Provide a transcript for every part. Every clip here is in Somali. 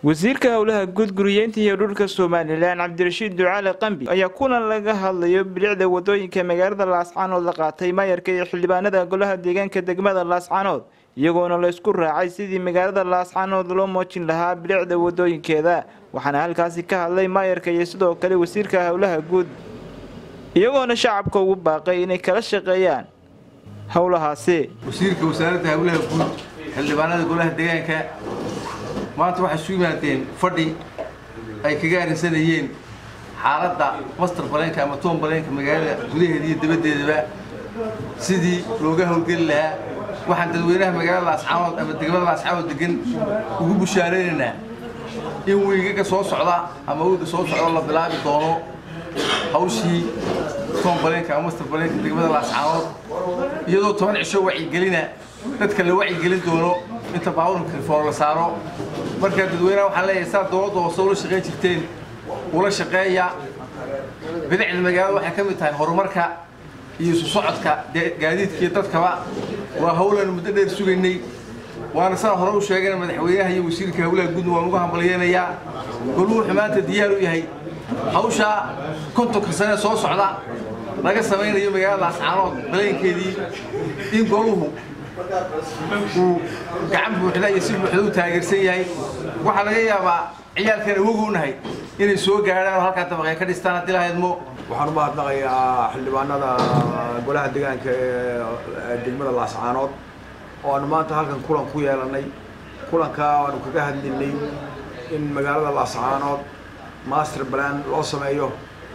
wasiirka howlaha guud guriyeynta iyo dhulka somalilan cabdirashiid ducaale qambi ayaa kulan laga hadlayo bilicda wadooyinka magaalada laascaanood la qaatay maayarka iyo xildhibaanada golaha deegaanka degmada laascaanood iyagoona la isku raacay sidii magaalada laascaanood loo moojin lahaa bilicda wadooyinkeeda waxaana halkaasi ka hadlay maayarka iyo sidoo kale wasiirka howlaha guud iyagoona shacabka ugu baaqay inay kala shaqeeyaan howlahaasi wasiirka wasaaradda howlaha guud xildhibaanada golaha deegaanka maanta waxay isu yimaadeen fadhi ay kaga arrinsanayeen xaaladda master baleenka ama toon baleenka magaalada gudaheeda iyo dabaddeedaba sidii looga howlgeli lahaa waxaan dadweynaha magaalada laascaanood ama degmada laascaanood degan ugu bushaaraynaynaa in wiigaga soo socda ama wiiga soo socda la bilaabi doono hawshii toon baleenka ama master baleenka degmada laascaanood iyadoo toban cisho wacyigelina dadka la wacyigelin doono inta baabuurka rifoor la saaro markaa dadweynaha waxaan leeyahay saa dowladda hoose ula shaqayn jirteen ula shaqeeya bidicda magaalada waxay ka mid tahay horumarka iyo isu socodka gaadiidka iyo dadkaba waa howlan muddo dheer sugaynay waana saa hore u sheegana madaxweynaha iyo wasiirka howlaha guudna waan ugu hambalyeynayaa goluu wuxuu maanta diyaar u yahay hawshaa kontonka sane soo socda laga samaynayo magaalada laascaanood baleenkeedii in goluhu uu gacan buuxda iyo si buuxda u taageersan yahay waxaa laga yaabaa ciyaalkan awogu nahay inay soo gaadhaan oo halkaa dabaqee ka dhistaan haddii lahaydmo waxaan u mahadnaqayaa xildhibaanada golaha deegaanka ee degmada laascaanood oo aanu maanta halkan kulan ku yeelanay kulankaa aanu kaga hadlinay in magaalada laascaanood master plan loo sameeyo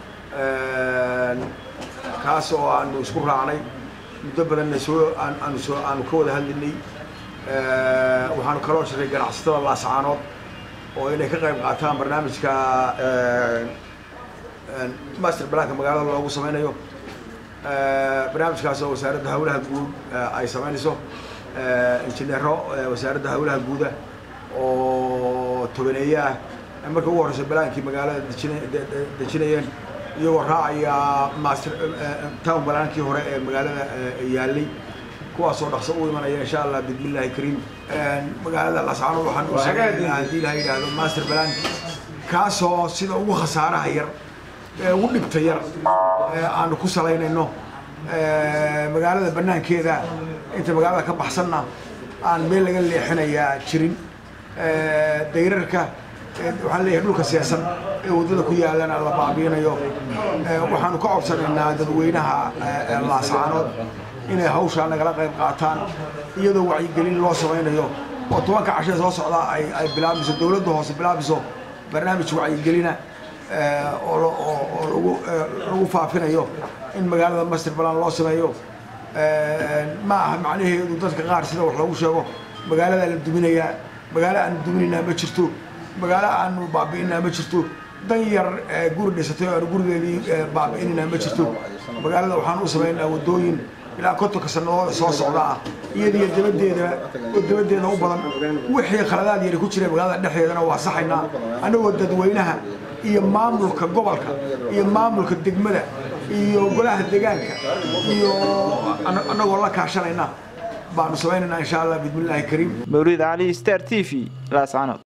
kaas oo aanu isku raacnay muddo badanna soo aanu soo aanu ka wada hadlinay waxaanu kaloo shiray ganacsatada laascaanood oo inay ka qayb qaataan barnaamijka master planka magaalada loogu sameynayo barnaamijkaas oo wasaaradda howlaha guud ay sameynayso injineero wasaaradda howlaha guuda oo tobaneeye ah marka ugu horeysa balaankii magaalada dejina dejinayeen iyagoo raacaya master town balaankii hore ee magaalada yaalay kuwaasoo dhaqso u imanaya insha allah bismillahi kariim magaalada lascaanood waxaan u sameynaa haddii la yidhaahdo master plan kaasoo sida ugu khasaaraha yar ee ugu dhibta yar aanu ku salaynayno magaalada banaankeeda inta magaalada ka baxsanna aan meel laga leexinayaa jirin dayrarka waxaan leeyahay dhulka siyaasan ee waddada ku yaalana la baabiinayo waxaanu ka codsanaynaa dadweynaha laascaanood inay hawshaa nagala qayb qaataan iyadoo wacyigelin loo samaynayo oo tobanka cashee soo socdaa ay ay bilaabiso dowladda hoose bilaabiso barnaamij wacyigelina oo lagu lagu faafinayo in magaalada master balan loo sameeyo ma aha macnaheedu dadka qaar sida wax loogu sheego magaalada la duminayaa magaalo aanu duminaynaa ma jirto magaalo aanu baabi'inaa ma jirto dan yar guri dhisatay oo aanu gurigeedii baabi'inaynaa ma jirto magaalada waxaan u samaynaa waddooyin ilaa kontonka sanadooda soo socda ah iyadiyo dabadeeda oo dabadeeda u badan wixii khaladaad yari ku jira magaalada dhexdeedana waa saxaynaa annagoo dadweynaha iyo maamulka gobolka iyo maamulka degmada iyo golaha deegaanka iyo annagoo la kaashanayna baanu samaynaynaa insha allah bismillahi kariim mawlid cali star t v laascaanood